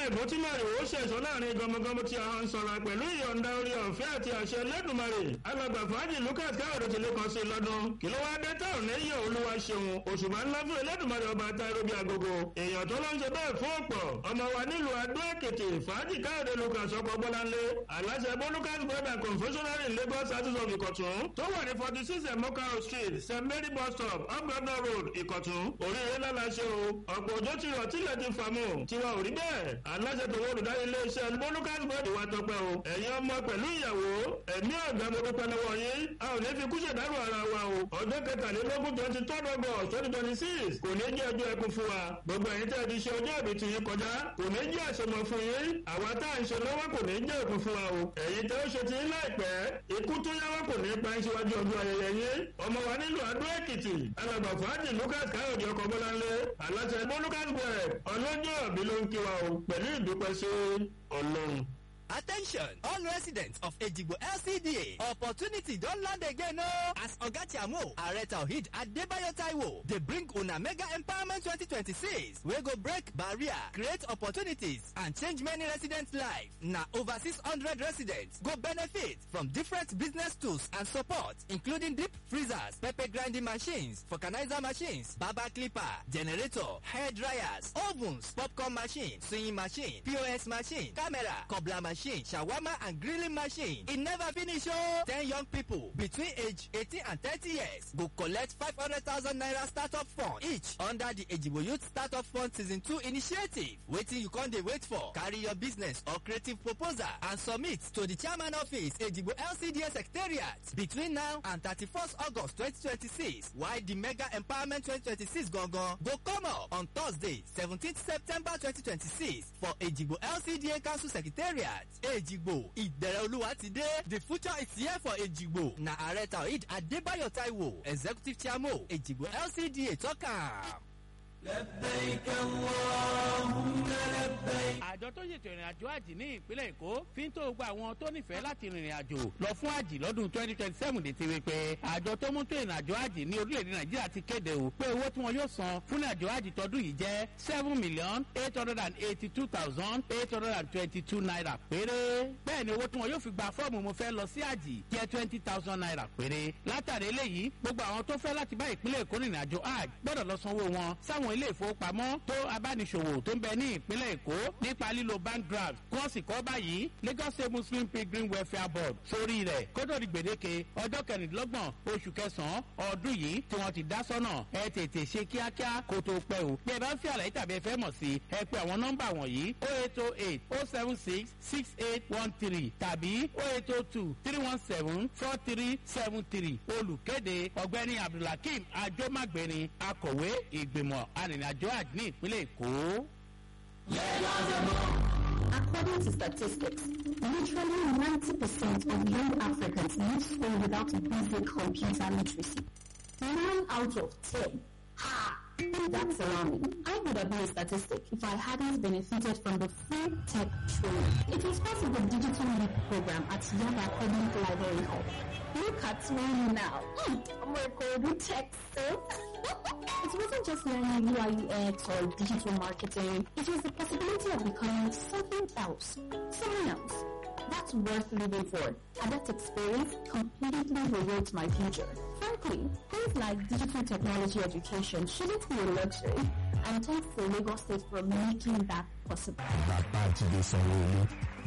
ẹ̀bùn tí màrìwò ṣẹ̀ṣọ́ láàrin gọmọgọmọ tí a ń sọ̀rọ̀ pẹ̀lú ìyọ̀ǹda orí ọ̀fẹ́ àti àṣẹ lẹ́dùnmarè alàgbà fàájì lucas káyọ̀dé ti lè kàn sí lọ́dún kí ló wá dé táwọn lẹ́yìn olúwa ṣeun òṣùmá ńlá fún ẹlẹ́dùnmarè ọba táíró bí agogo èèyàn tó ló ń ṣe bẹ́ẹ̀ fún ọ̀pọ̀ ọmọ wa nílùú adó èkìtì fàájì káyọ̀dé lucas ọkọ̀ bọ́láńlé aláṣẹ bó lucas bread and confectionery in lagos artist of ìkọ̀tún tó wà ní forty six emokaro street st mary bus stop ọgbọ̀nà road ìkọ̀tún oríire lálàṣẹ o ọ̀pọ̀ òjò ti rọ̀ tílẹ̀ ti fàmù tiwa ò rí bẹ́ẹ̀ aláṣẹ tó wọ́n olùdarí iléeṣẹ́ bó lucas bread wà tọpẹ́ o ẹ̀yin ọmọ pẹ̀lú ìyàwó ẹ̀mí ọ̀gá mo dúpẹ́ lọ́wọ́ yín a ò ní fi kúṣẹ̀ dárò ara wa o ọjọ́ kẹtàlélógún twenty third august twenty twenty six kò ní jẹ́ ọjọ́ ẹkún fún wa gbogbo ẹ̀yin tẹ́ ẹ ti ṣe ọjọ́ ìbí ti yín kọjá kò ní jẹ́ àṣemọ fún yín àwa tá à ń ṣe lọ́wọ́ kò ní jẹ́ ẹkún fún wa o ẹ̀yin tẹ́ ó ṣe ti yín láìpẹ́ ikú tó yáwọ́ kò ní pa síwájú ọjọ́ ayẹyẹ yín ọmọ wa nílùú adó èkìtì alàgbà fàájì lucas káyọ̀dé ọkọ̀ bọ́láńlé aláṣẹ bó lucas bread ọlọ́jọ́ ìbí ló ń kí wa o pẹ̀lú ìdúpẹ́ sí ọlọ́run. Attention, all residents of Ejigbo LCDA. Opportunity don land again o. As Oga Chiamo, Ààrẹ Tawhid Adebayo Taiwo, dey bring una mega empowerment 2026 wey go break barrier, create opportunities and change many residents' life. Na over 600 residents go benefit from different business tools and support including deep freezers, pepper grinding machines, vulcanizer machines, barber clipper, generator, hair dryers, ovens, popcorn machine, sewing machine, POS machine, camera, cobbler machine, shawarma and grilling machine. E never finish o. Ten young people between age 18 and 30 years go collect 500,000 naira startup fund each under the Ejibo Youth Startup Fund Season 2 initiative. Wetin you come dey wait for? Carry your business or creative proposal and submit to the chairman office Ejibo LCDA Secretariat between now and 31st August 2026 while the mega empowerment 2026 gangan go come up on Thursday 17th September 2026 for Ejibo LCDA Council Secretariat. Ejigbo ìbẹ̀rẹ̀ olúwa ti dé the future is here for Ejigbo na ààrẹ Taoheed Adébáyọ̀ Táíwò executive chairman Ejigbo LCDA tọ́ka. لبيك اللهم لبيك àjọ tó ṣètò ìrìn àjò àjì ní ìpínlẹ̀ èkó fi ń tó gba àwọn tó nífẹ̀ẹ́ láti rìnrìn àjò lọ fún àjì lọ́dún twenty twenty seven létí wípé àjọ tó mú tó ìrìn àjò àjì ní orílẹ̀-èdè nàìjíríà ti kéde o pé owó tí wọn yóò san fún ìrìn àjò àjì tọdún yìí jẹ́ seven million eight hundred and eighty two thousand eight hundred and twenty two naira péré bẹ́ẹ̀ ni owó tí wọn yóò fi gba fọ́ọ̀mù mo fẹ́ lọ sí àjì jẹ́ twenty thousand naira péré látàrí eléyìí gbogbo àwọn tó fẹ́ láti bá ìpínlẹ̀ èkó rìnrìn àjò àjì gbọ́dọ̀ lọ sanwó wọn sáwọn ilé ìfowópamọ́ tó abániṣòwò tó ń bẹ ní ìpínlẹ̀ èkó nípa lílo bank draft kí wọ́n sì kọ́ báyìí lagos state muslim pilgrim welfare board sórí rẹ̀ kódò di gbèdéke ọjọ́ kẹrìndínlọ́gbọ̀n oṣù kẹsàn-án ọdún yìí tí wọ́n ti dá sọ́nà ẹ tètè ṣe kíákíá kó tó pẹ́ o bí ẹ bá ń fi àlàyé tàbí ẹ fẹ́ mọ̀ sí ẹ pé àwọn nọ́mbà wọ̀nyí o eight o eight o seven six six eight one three tàbí o eight o two three one seven four three seven three olùkéde ọ̀gbẹ́ni abdulhakeem ajomagbeni akọ̀wé ìgbìmọ̀ arìnrìnàjò àjò ní ìpínlẹ̀ èkó. According to statistics, literally 90% of young Africans leave school without basic computer literacy. Nine out of ten. Ha! That's alarming. I would have been a statistic if I hadn't benefited from the free tech training. It was part of the Digital Leap program at Young Academic Library Hall. Look at me now. Mm, I'm a good tech so. It wasn't just learning UI UX or digital marketing. It was the possibility of becoming something else. Someone else. That's worth living for. And that experience completely rewrote my future. Frankly, things like digital technology education shouldn't be a luxury. And thanks to Lagos State for making that possible. bàbá jíde sanwó-olu